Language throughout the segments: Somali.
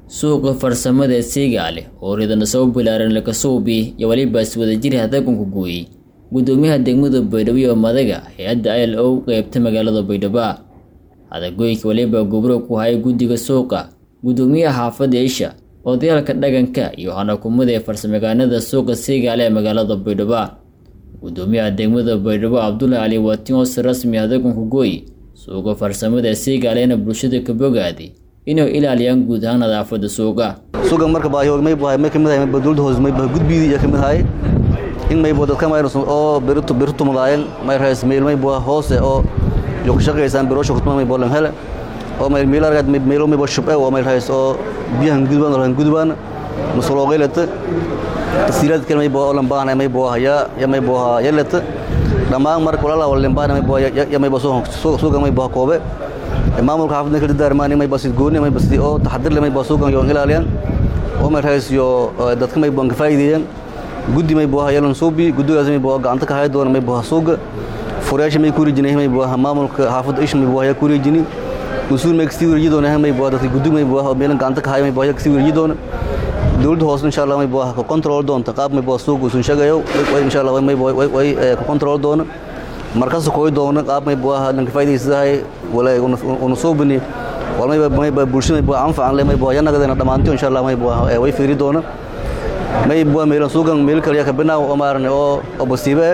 suuqa farsamada ee Siigaale oo ridana soo bilaaran la kasuubi iyo waliba is wada jir hadagunku gooyay gudoomiyaha degmada Baydhabo iyo madaga hay'adda ILO qaybta magaalada Baydhabo hadagoyka waliba gobro ku hay gudiga suuqa gudoomiyaha xaafadda Aisha odayaalka dhaganka iyo hanakumada ee farsamagaanada suuqa Siigaale ee magaalada Baydhabo gudoomiyaha degmada Baydhabo Cabdullaahi Ali Watiin oo si rasmi hadagunku gooyay suuqa farsamada ee Siigaale bulshada ka bogaaday inay ilaaliyaan guud ahaan nadaafadda suuqa suuqa marka baahiyood may bahay may kamid ahay dowladda hoose may bahay gudbiyada iyo kamid ahay in may dadka may oo birtu birtu madaayeen may raas meel may baa hoose oo iyo ku shaqeeysan biro shaqo may boolan hele oo may meel argad may meel may baa shubay oo may raas oo biyahan gudbaan oo gudbaan musulo qeylata tasiirad kale may baa oo lambaan may baa haya ya may baa yelata dhamaan marka walaala wala lambaan may baa ya may baa suuqa may baa koobe maamulka xaafadda kala daarmaan may basid gooni may basid oo taxadir leh may baa suuqan iyo ilaaliyaan oo may rays iyo dadka may baan ka faa'iideeyaan guddi may baa yeelan suubi guddigaas may baa gacanta ka hay doona may baa suuqa furayaasha may ku rijinay may baa maamulka xaafadda ish may baa ku rijini usul may kasii wariyi doona may baa dadka guddi may baa meelan gacanta ka hay may baa kasii wariyi doona dowladda hoose insha Allah may baa ka control doonta qaab may baa suuqa usun shaqayo way insha Allah may baa way ka control doona markaas kooy doona qaab may baa lanka faa'iideysaday wala una soobani wala may may baa bulshada baa anfacan leh may baa yanagadana dhamaantii insha Allah may baa way fiiri doona may baa meelan suugan meel kaliya ka binaa oo maarne oo oo basiibe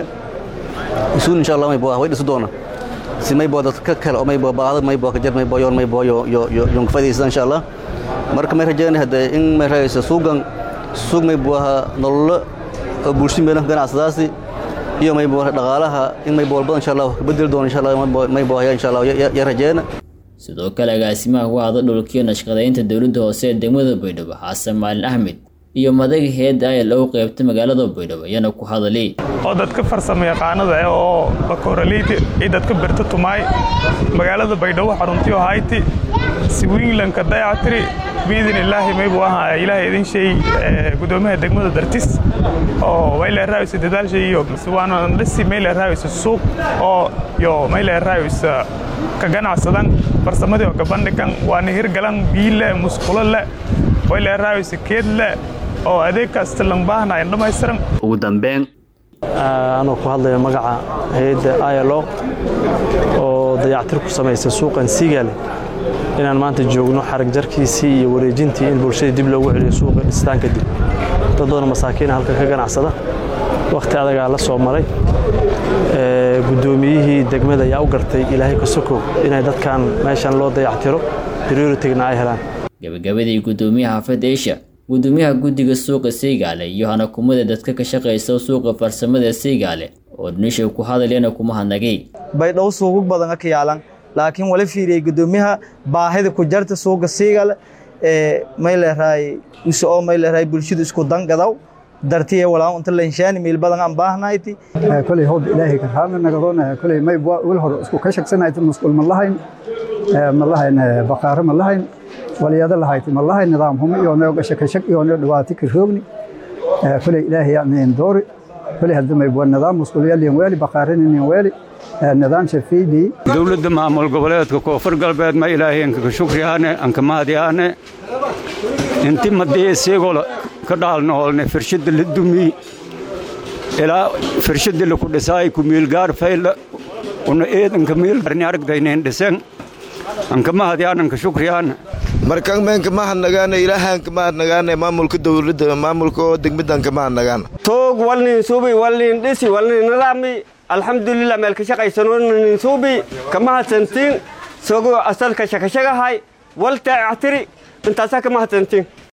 isuun insha Allah may baa way dhisi doona si may baa dadka kale oo may baa baahada may baa ka jar may baa yoon may baa yo yo yo faa'iideysan insha Allah marka may rajayna hada in may raayso suugan suug may baa nolol bulshada meelan ganacsadaasi iyo may boo dhaqaalaha in may boolbadan insha Allah ka bedel doon insha Allah may boo insha Allah ya rajeena sidoo kale agaasimaha ku hada dhulkiyo nashqadeynta dowladda hoose ee degmada Baydhabo Xasan Maalin Ahmed iyo madaga heedda ay loo qaybta magaalada Baydhabo yana ku hadalay oo dadka farsamo yaqaanada ah oo bakooraleeyda ay dadka barta tumay magaalada Baydhabo xaruntii hayti si wiilanka dayactiri biidin ilaahi may buu ahaa ilaahay idin shay gudoomiyaha degmada dartis oo way la raayis dadaal shay iyo suwaana dhisi may la raayis suuq oo yo may la raayis ka ganacsadan farsamadii oo gabandhigan waana hirgalan biile musqulo le way la raayis keed le oo adeeg kasta lan baahnayn dhammaystiran ugu dambeyn anoo ku hadlaya magaca hay'adda ILO oo dayactir ku samaysa suuqan Siigaale inaan maanta joogno xarag jarkiisii iyo wareejintii in bulshada dib loogu celiyo suuqa dhistaan kadib dad badan masaakiina halkan ka ganacsada wakhti adagaa la soo maray guddoomiyihii degmada ayaa u gartay ilaahay ka sokow inay dadkan meeshan loo dayactiro prioritigna ay helaan gabagabadii gudoomiyaha xaafadda Aisha gudoomiyaha guddiga suuqa Siigaale iyo hanakumada dadka ka shaqeysa suuqa farsamada Siigaale oo dhinisha ku hadalena kuma hanagay baydhabo suuq badan ka yaalan laakiin wala fiiriyay gudoomiyaha baahida ku jarta suuqa Siigaale ee may leeyahay usoo may leeyahay bulshadu isku dangadaw dartiye walaa inta leenshaan meel badan aan baahnayti kulay hoob ilaahay ka raama nagadoona kulay may wal hor isku ka shaqsanayd mas'uul ma lahayn ma lahayn baqaar ma lahayn waliyada lahayd ma lahayn nidaam hum iyo nooga shaka shak iyo nooga dhawaati ka roogni kulay ilaahay aan doori kulay hadda may buu nidaam mas'uul yaliin wali baqaarin wali nidaam shafiidi dawladda maamul goboleedka koonfur galbeed ma ilaahay ka shukriyaane aan ka mahadiyaane inti madii isagoo ka dhaalnoolne firshada la dumi ilaa firshada la ku dhisaay ku miilgaar fayla una eedanka miilgaarni aragdayneen dhisen anka mahadiyaan anka shukriyaan markan meenka mahadnagaane ilaahaanka mahadnagaane maamulka dowladda maamulka oo degmadanka mahadnagaana toog walnin suubi walnin dhisi walnin nidaami alxamdulilah meel ka shaqaysanonin suubi ka mahadsantiin sogo asalka shakashagahay wal taactiri intaasaa ka mahadsantiin